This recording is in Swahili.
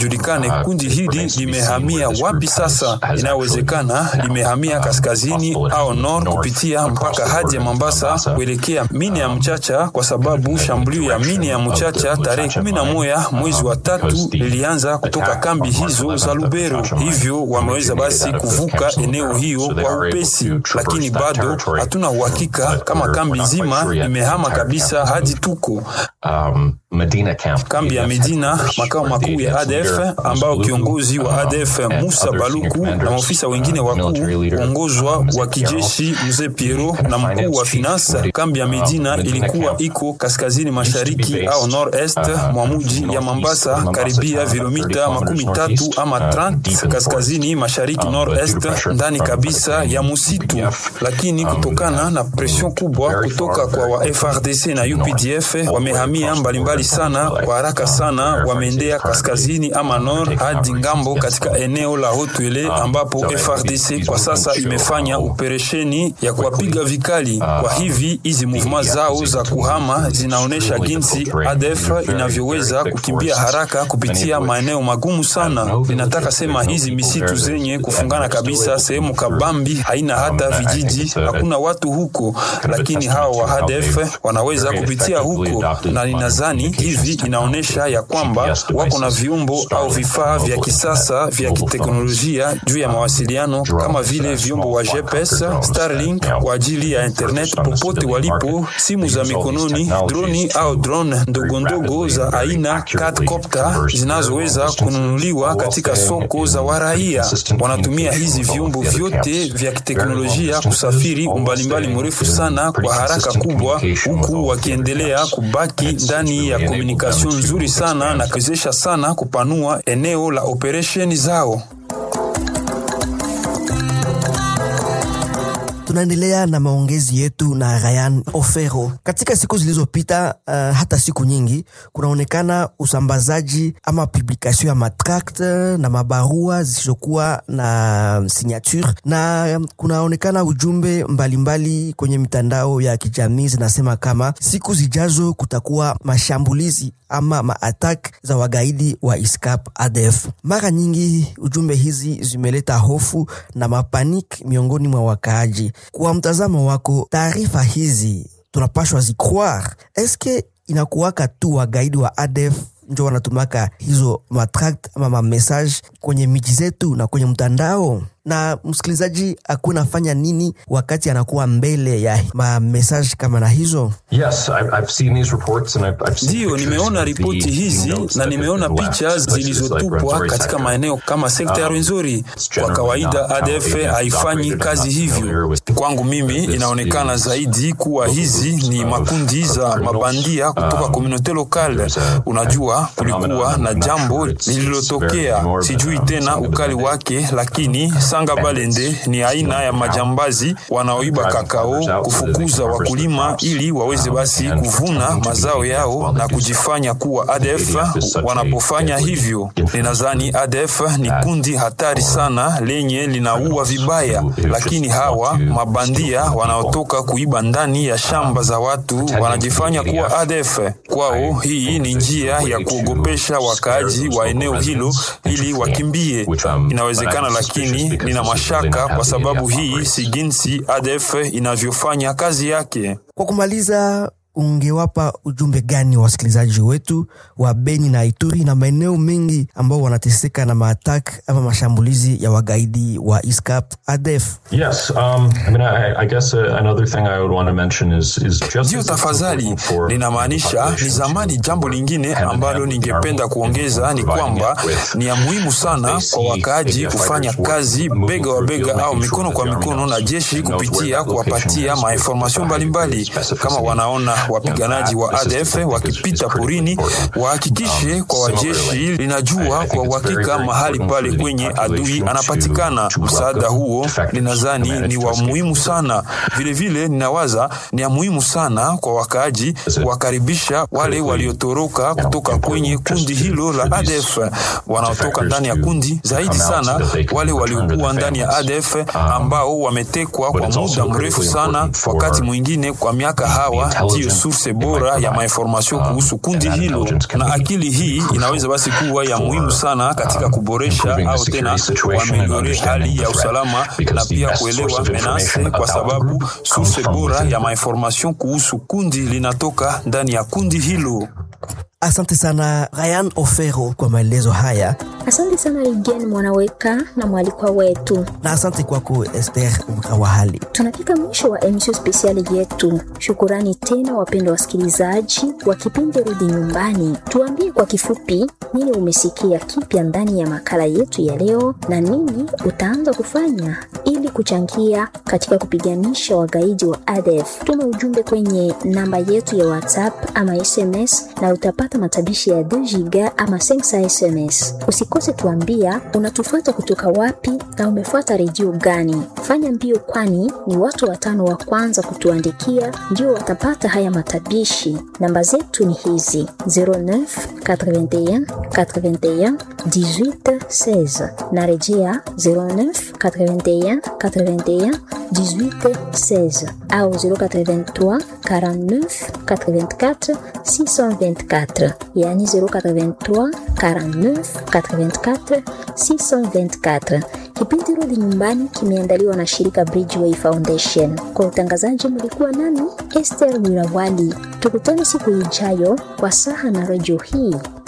julikane kundi hili limehamia wapi sasa. Inayowezekana limehamia kaskazini au nord kupitia mpaka hadi ya Mombasa kuelekea mini ya Mchacha, kwa sababu shambulio ya mini ya Mchacha tarehe kumi na moja mwezi wa tatu lilianza kutoka kambi hizo za Lubero. Hivyo wameweza basi kuvuka eneo hiyo kwa upesi, lakini bado hatuna uhakika kama kambi nzima imehama kabisa hadi tuko um, Medina camp. kambi ya Medina, makao makuu ya ADF, ambao kiongozi wa ADF Musa Baluku na maofisa wengine wakuu uongozwa wa kijeshi mzee Piero na mkuu wa finance. Kambi ya Medina ilikuwa iko kaskazini mashariki au nord est mwa mji ya Mombasa, karibia vilomita makumi tatu ama 30 kaskazini mashariki nord est, ndani kabisa ya musitu. Lakini kutokana na presion kubwa kutoka kwa wa FRDC na UPDF wamehamia mbalimbali sana kwa haraka sana, wameendea kaskazini ama nord hadi ngambo katika eneo la Hotwele ambapo FRDC kwa sasa imefanya operesheni ya kuwapiga vikali. Kwa hivi hizi movement zao za kuhama zinaonyesha jinsi ADF inavyoweza kukimbia haraka kupitia maeneo magumu sana. Ninataka sema hizi misitu zenye kufungana kabisa, sehemu kabambi, haina hata vijiji, hakuna watu huko, lakini hawa wa ADF wanaweza kupitia huko, na ninadhani hivi inaonyesha ya kwamba wako na viumbo au vifaa vya kisasa vya kiteknolojia juu ya mawasiliano kama vile vyombo wa GPS, Starlink kwa ajili ya internet popote walipo, simu za mikononi, droni au drone ndogo ndogo za aina quadcopter zinazoweza kununuliwa katika soko za waraia. Wanatumia hizi vyombo vyote vya kiteknolojia kusafiri umbalimbali mrefu sana kwa haraka kubwa, huku wakiendelea kubaki ndani ya komunikation nzuri sana na kuwezesha sana kupanua eneo la operesheni zao. Tunaendelea na maongezi yetu na Ryan Ofero. Katika siku zilizopita, uh, hata siku nyingi, kunaonekana usambazaji ama publikation ya matract na mabarua zisizokuwa na signature, na kunaonekana ujumbe mbalimbali mbali kwenye mitandao ya kijamii zinasema kama siku zijazo kutakuwa mashambulizi ama maatak za wagaidi wa ISCAP ADF. Mara nyingi ujumbe hizi zimeleta hofu na mapanik miongoni mwa wakaaji. Kwa mtazamo wako, taarifa hizi tunapashwa zicroire? Eske inakuwaka tu wagaidi wa ADF njo wanatumaka hizo matract ama mamessage kwenye miji zetu na kwenye mtandao? na msikilizaji akuwa nafanya nini wakati anakuwa mbele ya mamessage kama na hizo? Yes, I've, I've seen these reports and I've, I've seen Ndiyo, pictures nimeona of the ripoti hizi notes na that nimeona have been left picha places like zilizotupwa Rwenzori katika sector. maeneo kama sekta ya Um, Rwenzori. it's Kwa generally kawaida not how ADF agents haifanyi operate. I'm kazi not familiar hivyo. with Kwangu mimi this inaonekana is zaidi kuwa local hizi groups ni of- makundi of za criminals. mabandia kutoka Um, komunote lokale. there's a- Unajua, a kulikuwa phenomenon, na I'm not jambo sure it's- it's very lililotokea, morbid, sijui um, tena some of ukali the- wake, lakini Sanga Balende ni aina ya majambazi wanaoiba kakao, kufukuza wakulima ili waweze basi kuvuna mazao yao na kujifanya kuwa ADF. Wanapofanya hivyo, ninadhani ADF ni kundi hatari sana lenye linaua vibaya, lakini hawa mabandia wanaotoka kuiba ndani ya shamba za watu wanajifanya kuwa ADF. Kwao hii ni njia ya kuogopesha wakaaji wa eneo hilo ili wakimbie. Inawezekana, lakini nina mashaka kwa sababu hii si jinsi ADF inavyofanya kazi yake. Kwa kumaliza, ungewapa ujumbe gani wa wasikilizaji wetu wa Beni na Ituri na maeneo mengi ambao wanateseka na maatak ama mashambulizi ya wagaidi wa ISCAP ADF? Yes, um, I mean, I, I guess uh, another thing I would want to mention is, is just Ndiyo, as it's tafadhali. important for Ninamaanisha ni populations zamani. to Jambo lingine hand in ambalo hand with ningependa our kuongeza ni providing kwamba it with ni ya muhimu sana they kwa see wakaaji ADF kufanya fighters kazi work, moving bega wa through bega field, au making mikono sure kwa that the mikono army na knows- jeshi knows where kupitia that location kuwapatia is, mainformasyon with a high degree mbalimbali. of specificity. Kama wanaona wapiganaji wa That, this is ADF something that is- wakipita is critically porini, important. wahakikishe Um, kwa wajeshi similarly, I- linajua I kwa think it's uhakika very, very mahali important pale for the kwenye adui population anapatikana. to- to Msaada welcome huo defectors ninadhani who manage ni to wa escape muhimu the sana. Vilevile ninawaza ni ya muhimu sana kwa wakaaji kuwakaribisha wale waliotoroka kutoka kwenye kundi hilo la ADF, wanaotoka ndani ya kundi, zaidi sana wale waliokuwa ndani ya ADF ambao wametekwa kwa muda mrefu sana, wakati mwingine kwa miaka hawa. Ndiyo source bora ya mainformasio kuhusu kundi hilo, na akili hii inaweza basi kuwa ya muhimu sana katika kuboresha au tena kuameliore hali ya usalama na pia kuelewa menase, kwa sababu source bora ya mainformasio kuhusu kundi linatoka ndani ya kundi hilo. Asante sana Ryan Ofero kwa maelezo haya. Asante sana Ligen Mwanaweka na mwalikwa wetu, na asante kwako Esther Mkawahali. Tunafika mwisho wa emisio spesiali yetu. Shukurani tena wapendwa wasikilizaji wa kipindi Rudi Nyumbani. Tuambie kwa kifupi nini umesikia kipya ndani ya makala yetu ya leo na nini utaanza kufanya ili kuchangia katika kupiganisha wagaidi wa ADF. Tuma ujumbe kwenye namba yetu ya WhatsApp ama SMS na utapata matabishi ya 2 giga ama 5 SMS. Usikose tuambia unatufuata kutoka wapi na umefuata redio gani. Fanya mbio, kwani ni watu watano wa kwanza kutuandikia ndio watapata haya matabishi. Namba zetu ni hizi 09 81 81 18 16. Narejea 09 81 81 18 16 au 083 49 84 624 yani 083 49 84 624. Kipindi Rudi Nyumbani kimeandaliwa na shirika Bridgeway Foundation. Kwa utangazaji mlikuwa nami Esther Wirawali. Tukutane siku ijayo kwa saha na redio hii.